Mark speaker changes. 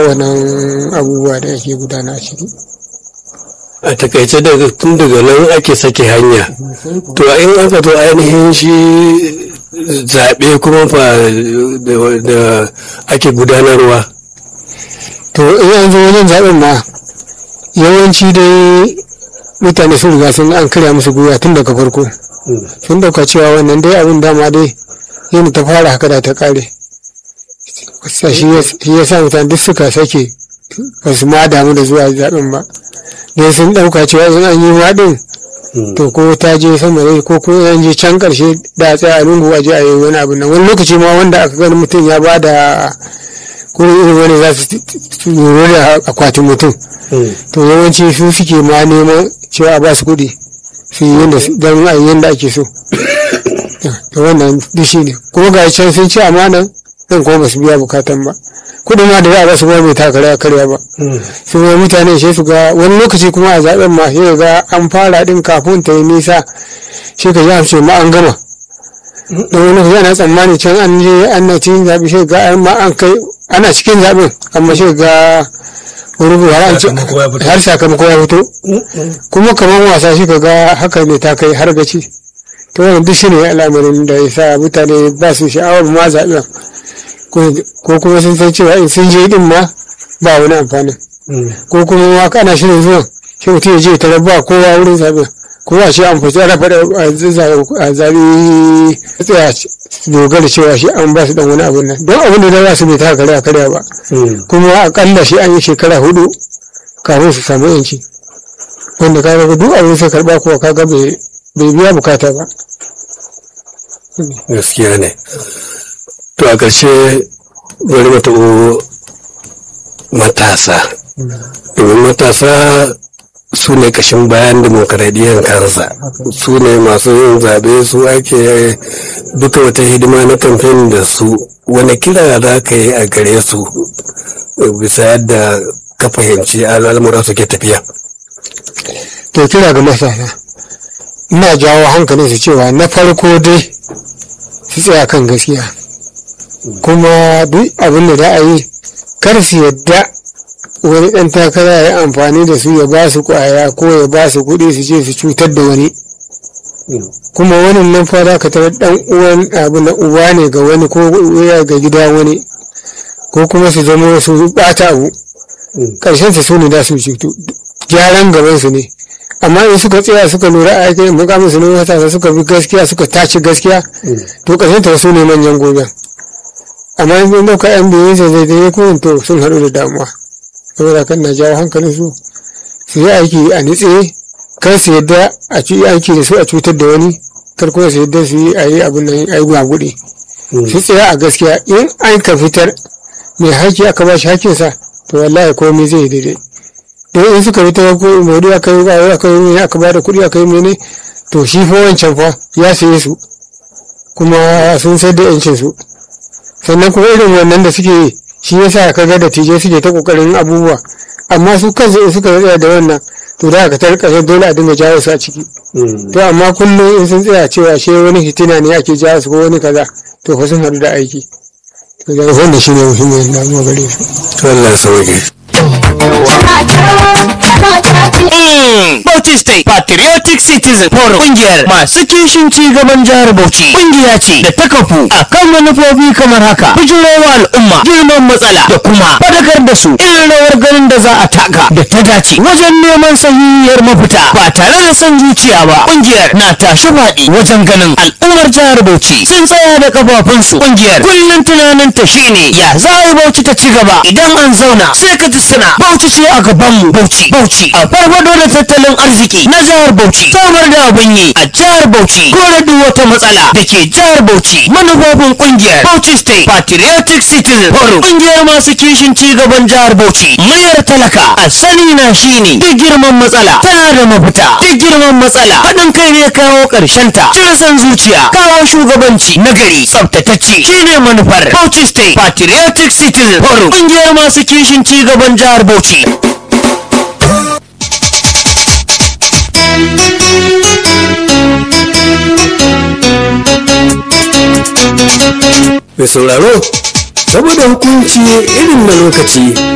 Speaker 1: wannan abubuwa da ake gudana a ciki
Speaker 2: a takaice daga tun daga nan ake sake hanya to in aka zo ainihin shi zaɓe kuma fa da ake gudanarwa
Speaker 1: to in an zo wajen zaɓen ma yawanci dai mutane sun riga sun an karya musu gwiwa tun daga farko sun dauka cewa wannan dai abin dama dai yin ta fara haka da ta kare shi ya sa mutane duk suka sake ba su ma damu da zuwa zaɓen ba dai sun dauka cewa in an yi maɗin to ko ta je sama ne ko ko an je can karshe da a tsaya a lungu a je a yi wani abu nan wani lokaci ma wanda aka gani mutum ya ba da kuma irin wani za su lura da akwatin mutum to yawanci su suke ma neman cewa a ba su kuɗi su yi yadda don a yi yadda ake so to wannan duk shi ne kuma ga can sun ci amanan nan kuma ba su biya bukatan ba kuɗin ma da za a ba su ba bai takara karya ba su ma mutane shi su ga wani lokaci kuma a zaben ma shi ga an fara din kafin ta yi nisa shi ka ji amce ma an gama da wani lokaci ana tsammani can an je an na cikin zaɓe shi ga ma an kai ana cikin zaɓen amma shi ga wani har sakamako ya fito kuma kamar wasa shi ka ga haka ne ta kai har gaci to wannan duk shine al'amarin da ya sa mutane ba su sha'awar ma zaɓen ko kuma sun san cewa in sun je din ma ba wani amfani ko kuma ma ana shirin zuwan shi mutum ya je ta ba kowa wurin zaɓen kuma shi an fita ana faɗa a zaɓi tsaya dogara cewa shi an ba su dan wani abun nan don abin da za su bai ta karya karya ba kuma akalla shi an yi shekara hudu kafin su samu yanci wanda ka ga duk abin sai karba kuwa ka ga bai biya bukata ba
Speaker 2: gaskiya ne to a ƙarshe bari mu taɓo matasa domin matasa su ne kashin bayan demokaradiyyar kansa su ne masu yin zaɓe su ake duka wata hidima na kamfen da su wani kira za ka yi a gare su bisa yadda ka fahimci al'amura suke tafiya
Speaker 1: to kira ga matasa ina jawo hankalin su cewa na farko dai su tsaya kan gaskiya kuma duk abin da za a yi kar su yadda wani ɗan takara ya amfani da su ya ba su ƙwaya ko ya ba su kuɗi su ce su cutar da wani kuma wani nan fara ka tarar ɗan uwan abu na uba ne ga wani ko ya ga gida wani ko kuma su zama su ɓata abu ƙarshen su ne da su cutu gyaran gaban su ne amma in suka tsaya suka lura a aikin mukamin su ne matasa suka bi gaskiya suka tace gaskiya to ƙarshen ta su ne manyan gobe amma in ɗauka yan biyu sai zai zai ko to sun haɗu da damuwa saboda kan na jawo hankalin su su yi aiki a nitse kar su yadda a ci aiki da su a cutar da wani kar kuma su yadda su yi a yi abin nan a yi gwaguɗi su tsaya a gaskiya in an ka fitar mai haƙƙi aka ba shi haƙƙinsa to wallahi komai zai daidai don in suka fitar ko maudu aka yi aka yi mene aka ba da kuɗi aka yi mene to shi fa wancan fa ya saye su kuma sun sayar da yancin su sannan kuma irin wannan da suke yi shi yasa ka ga da tije suke ta kokarin abubuwa amma su kansu in suka tsaya da wannan to da ka tarka dole a dinga jawo su a ciki to amma kullum in sun tsaya cewa shi wani fitina ne ake jawo su ko wani kaza to fa sun haɗu da aiki to da wannan shi ne muhimmin damuwa gare su
Speaker 2: Allah sauke
Speaker 3: Bauchi State Patriotic Citizen Forum kungiyar masu kishin ci gaban jihar Bauchi kungiya ce da ta kafu a kan manufofi kamar haka bijirowa al'umma girman matsala da kuma fadakar da su irin rawar ganin da za a taka da ta dace wajen neman sahihiyar mafita ba tare da son zuciya ba kungiyar na tashi faɗi wajen ganin al'ummar jihar Bauchi sun tsaya da kafafunsu kungiyar kullum tunanin ta shine ya za a yi Bauchi ta ci gaba idan an zauna sai ka ji suna Bauchi ce a gabanmu Bauchi Bauchi a farfado da tattalin arziki na jihar Bauchi samar da abin yi a jihar Bauchi kore duk wata matsala da ke jihar Bauchi manufofin kungiyar Bauchi State Patriotic Citizen Forum kungiyar masu kishin ci gaban jihar Bauchi mayar talaka a sani na shine duk girman matsala tana da mafita duk girman matsala haɗin kai ne kawo ƙarshen ta cire san zuciya kawo shugabanci nagari tsaftatacce shine manufar Bauchi State Patriotic Citizen Forum kungiyar masu kishin ci gaban jihar Bauchi
Speaker 2: mai sauraro saboda hukunci irin na lokaci